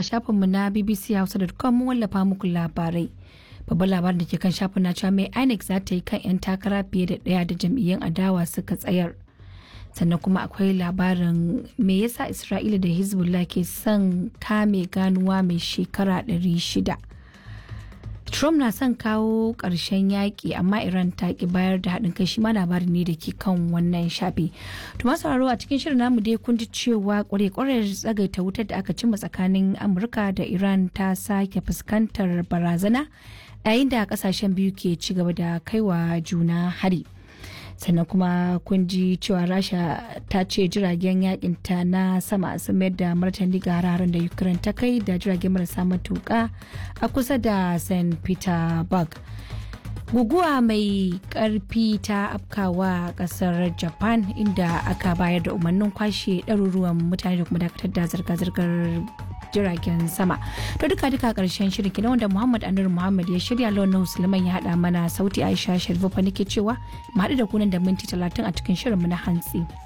shafinmu na bbchausa.com mun wallafa muku labarai. Babban labarin da ke kan shafin na cewa mai INEC za ta yi kan 'yan takara fiye da ɗaya da jam'iyyun adawa suka tsayar. Sannan kuma akwai labarin me yasa Isra'ila da Hezbollah ke son kame ganuwa mai shekara 600. Trump na son kawo ƙarshen yaƙi amma Iran ta ki bayar da haɗin kai shi ma labarin ne da ke kan wannan shafi. To masu sauraro a cikin shirin namu dai kun ji cewa ƙware-ƙware tsagaita wutar da aka cimma tsakanin Amurka da Iran ta sake fuskantar barazana yayin da ƙasashen biyu ke ci gaba da kaiwa juna hari. sannan kuma kun ji cewa rasha ta ce jiragen yakin ta na sama sun mayar da martani ga hararen da ukraine ta kai da jiragen marasa matuka a kusa da st petersburg guguwa mai karfi ta afkawa kasar japan inda aka bayar da umarnin kwashe ɗaruruwan mutane da kuma dakatar da zirga-zirgar jiragen sama to duka duka karshen shirin kenan wanda muhammad anur muhammad ya shirya launin musulman ya hada mana sauti aisha sharifa nake cewa mu haɗu da kunan da minti talatin a cikin shirin mu na hantsi.